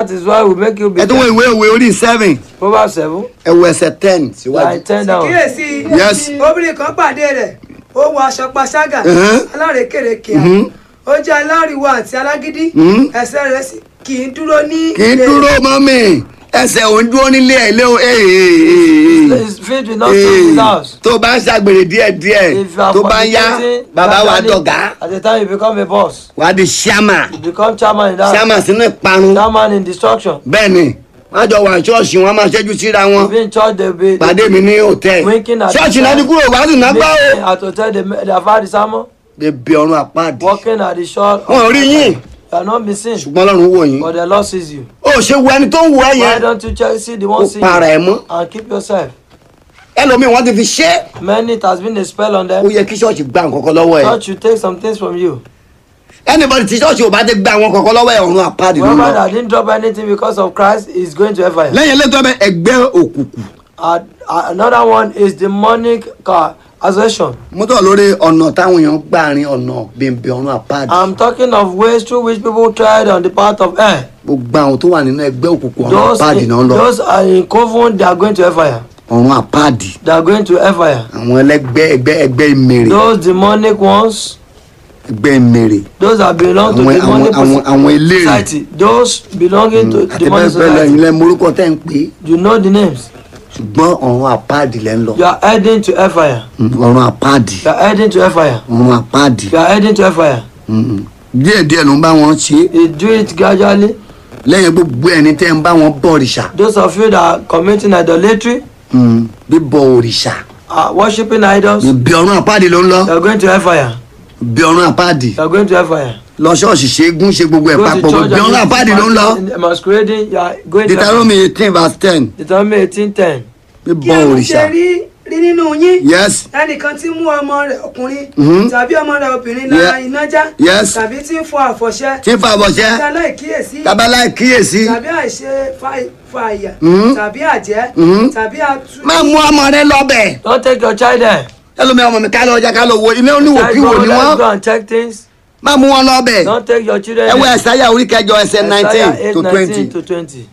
That is why we make you be ẹ tún wo ìwé òwe orí seven Proverbs 7, ẹ wo ẹsẹ̀ ten síwájú. like 10 down. kíyèsí Yes. obìnrin kan pàdé rẹ̀ ó wọ aṣọ panṣágà Mhm. alárékèrèké Mhm. ó jẹ́ aláriwo àti alágídí Mhm. ẹsẹ̀ rẹ̀ sì kì í dúró ní kì í ilé dúró mọ́ mi ẹsẹ̀ ò ń dúró nílé ẹ̀ lé o His feet will not stay in his house. tó bá ń ṣàgbèrè díẹ̀díẹ̀ If you are tó bá ń yá fornicating, bàbá wa gradually, dọ̀gá At the time you become a boss, wàá di ṣáàmà you become chairman in that. ṣáàmà sínú ìparun Chairman in destruction. bẹ́ẹ̀ ni wọ́n jọ wà ní ṣọ́ọ̀ṣì wọn máa ṣẹ́jú síra wọn If in church they be pàdé mi ní hòtẹ́ẹ̀lì winking at ṣọ́ọ̀ṣì the náà ti time. kúrò wàá sì náà gbọ́ o. meeting at hotel they they have had the sermon. bèbè ọ̀run àpáàdì Walking at the shore. of- wọn ò rí yín You are not be seen. ṣùgbọ́n ọlọ́run wò yín But the Lord sees you. ó ṣe wo ẹni tó ń wo ẹ Why yẹn don't you check see the ó one see para ẹ you mọ́ and keep yourself? ẹlòmíì wọ́n ti fi ṣe é Many it has been a spell on ó them. yẹ kí ṣọ́ọ̀ṣì gba nǹkan kan lọ́wọ́ ẹ̀ Church should take some things from you. anybody tí ṣọ́ọ̀ṣì ò bá ti gba àwọn kankan lọ́wọ́ ẹ̀ ọ̀run àpáàdì ló Whoever lọ that didn't drop anything because of Christ is going to hellfire. lẹ́yìn eléyìí tó bẹ ẹgbẹ́ òkùnkùn Uh, uh, another one is demonic uh, assertion. mo tọ̀ lórí ọ̀nà táwọn èèyàn gbà rin ọ̀nà bèbè ọ̀run àpáàdì I'm talking of ways through which people tried on the path of air. gbogbo àwọn tó wà nínú ẹgbẹ́ òkùnkùn ọ̀run Those, àpáàdì in, náà lọ those are in coven, they are going to hellfire. ọ̀run àpáàdì They are going to hellfire. àwọn ẹlẹ́gbẹ́ ẹgbẹ́ ẹgbẹ́ ìmèrè Those demonic ones, ẹgbẹ́ ìmèrè those that belong to àwọn àwọn demonic àwọn àwọn eléré society, those belonging to àti demonic bẹ́ẹ̀ bẹ́ẹ̀ lẹ́yìn society. lẹ́ morúkọ tẹ́ ń pè é You know the names. ṣùgbọ́n ọ̀run àpáàdì lẹ́ ń lọ You are heading to hellfire. ọ̀run àpáàdì You are heading to hellfire. ọ̀run àpáàdì You are heading to hellfire. díẹ̀ díẹ̀ ló ń bá wọn ṣe é You do it gradually. lẹ́yìn gbogbo ẹni tẹ́ ń bá wọn bọ òrìṣà Those of you that are committing idolatry, Mm, bíbọ òrìṣà are worshiping idols, bí ọ̀run àpáàdì ló ń lọ you are going to hellfire. bí ọ̀run àpáàdì You are going to hellfire. lọ ṣọ́ọ̀ṣì ṣẹ́gun ṣe gbogbo ẹ̀ Go to papọ̀ church bí ọ̀run and àpáàdì ló ń lọ in- masquerading, you are going to hellfire. Deuteronomy eighteen verse ten Deuteronomy eighteen ten. kí bíbọ ẹnu òrìṣà ṣe rí rí nínú yín yes ẹnìkan tí mú ọmọ rẹ̀ ọkùnrin Mhm. tàbí ọmọ rẹ̀ obìnrin lára Yeah. iná já Yes. tàbí tí ń fọ àfọ̀ṣẹ tí ń fa àbọ̀ṣẹ́ tí aláìkíyèsí tábàlá kíyèsí tàbí àìṣe fa- fa àyà Mhm. tàbí àjẹ́ Mhm. tàbí atú máa mú ọmọ rẹ lọ́bẹ̀ Don't take your child there. ẹlòmí ọmọ mi ká lọ ọjà ká lọ wo ilé Child oníwòkíwò go, ni let's wọ́n go and check things. máa mú wọn lọ́bẹ̀ Don't take your children ẹ wo there. ẹ̀sáyà orí kẹjọ ẹsẹ̀ Isaiah nineteen 8, to 19 twenty to twenty.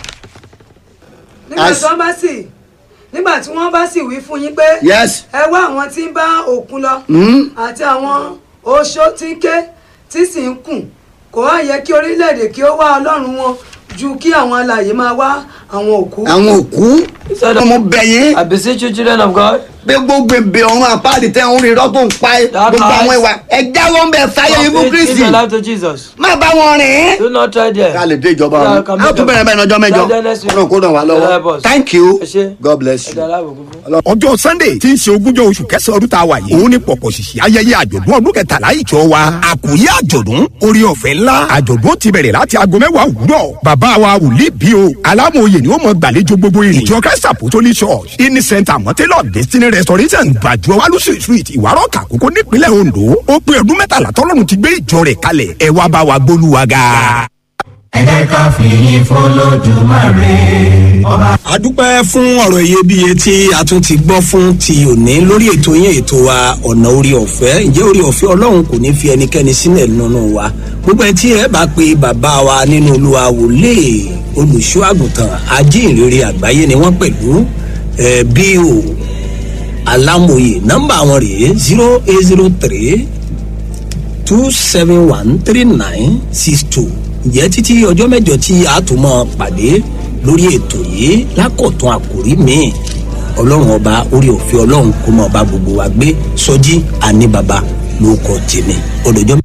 nígbà As- tí wọ́n bá sì nígbà tí wọ́n bá sì wí fún yín pé yes ẹ wá àwọn tí ń bá òkun lọ Mhm. àti àwọn oṣó tí ń ké tí sì ń kùn kò wá yẹ kí orílẹ̀-èdè kí ó wá ọlọ́run wọn ju kí àwọn alààyè máa wá àwọn òkú. àwọn òkú said- ọmọ bẹ̀yìn I beseech you, children of God, bí gbogbo èbè ọ̀run àpáàdì tẹ́ ń rí irọ́ tó ń pa ẹ́ That gbogbo àwọn lies. ìwà ẹ jáwọ́ ń bẹ̀ fáyé Stop ibú it, kristi give your life to Jesus. má bá wọn rìn. Do not try there. ká lè dé ìjọba Yeah, ọ̀run come á tún back. bẹ̀rẹ̀ bẹ́ẹ̀ ní ọjọ́ mẹ́jọ Lọ́jọ́ next week. ọ̀run kó ràn wá Help lọ́wọ́ us. thank you Ẹ ṣé. god bless you. Ẹ̀dá aláàbò gbogbo. ọjọ́ sunday tí ń ṣe ogúnjọ́ oṣù kẹsàn-án ọdún tá a wà yìí òun ni pọ̀pọ̀ ṣìṣì ayẹyẹ àjọ̀dún ọdún kẹtàlá ìjọ wa àkòyé àjọ̀dún orí ọ̀fẹ́ ńlá àjọ̀dún ti bẹ̀rẹ̀ láti aago mẹ́wàá òwúrọ̀ bàbá wa wòlíì bí o alámòye ni ó mọ gbàlejò gbogbo èrè ìjọ christ apostolic church ini center mọ́tẹ́lọ̀ destiny restoration gbàjọ wálúṣì street ìwárọ̀ kàkókò nípínlẹ̀ ondo ó pé ọdún mẹ́tàlá tọ́lọ́run ti gbé ìjọ rẹ̀ kalẹ̀ ẹ wá bá wa gbólúwa ga. ẹ jẹ́ ká fìyìn fọlọ́dúnmáre ọba. a dúpẹ́ fún ọ̀rọ̀ iyebíye tí a tún ti gbọ́ fún ti òní lórí ètò yín ètò wa ọ̀nà orí ọ̀fẹ́ ǹjẹ́ orí ọ̀fẹ́ ọlọ́run kò ní fi ẹnikẹ́ni sílẹ̀ nínú wa gbogbo ẹ̀ tí ẹ bá pe bàbá wa nínú olúwa wòlé olùṣọ́ àgùntàn ajínrere àgbáyé ni wọ́n pẹ̀lú ẹ̀ bí o alámòye nọ́mbà wọn rèé zero eight zero three two seven one three nine six two ǹjẹ́ títí ọjọ́ mẹ́jọ tí a tún mọ́ pàdé lórí ètò yìí lákọ̀tún àkòrí míì ọlọ́run ọba orí òfin ọlọ́run kó mọ́ ọba gbogbo wa gbé sọjí àní baba ló kọ tèmi ọdọjọ́.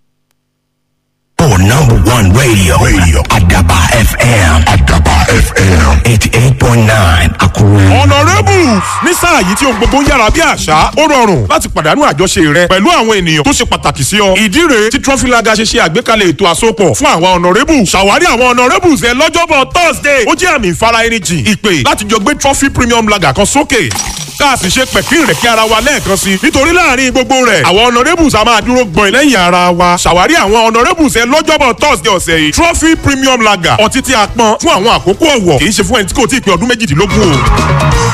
For number one radio, radio Adaba FM, Adaba FM, 88.9 Akure. honourables ní sáà yìí tí ohun gbogbo ń yára bí àṣá ó rọrùn láti pàdánù àjọṣe rẹ pẹ̀lú àwọn ènìyàn tó ṣe pàtàkì sí ọ. ìdí rèé tí trọfílaga ṣe ṣe àgbékalẹ̀ ètò àsopọ̀ fún àwọn honourables ṣàwárí àwọn honourables ẹ lọ́jọ́bọ̀ thursday ó jẹ́ àmì ìfara ẹni jìn ìpè láti jọ gbé trophy premium lager kan sókè ká a sì ṣe pẹ̀kín rẹ̀ kí ara wa lẹ́ẹ̀kan sí i nítorí láàrin gbogbo rẹ̀ àwọn honourables a máa dúró gbọ̀n lẹ́yìn ara wa ṣàwárí àwọn honourables ẹ lọ́jọ́bọ̀ thursday ọ̀sẹ̀ yìí trophy premium lager ọtí tí a pọn fún àwọn àkókò ọ̀wọ̀ kì í ṣe fún ẹni tí kò tí ì pé ọdún méjìdínlógún o.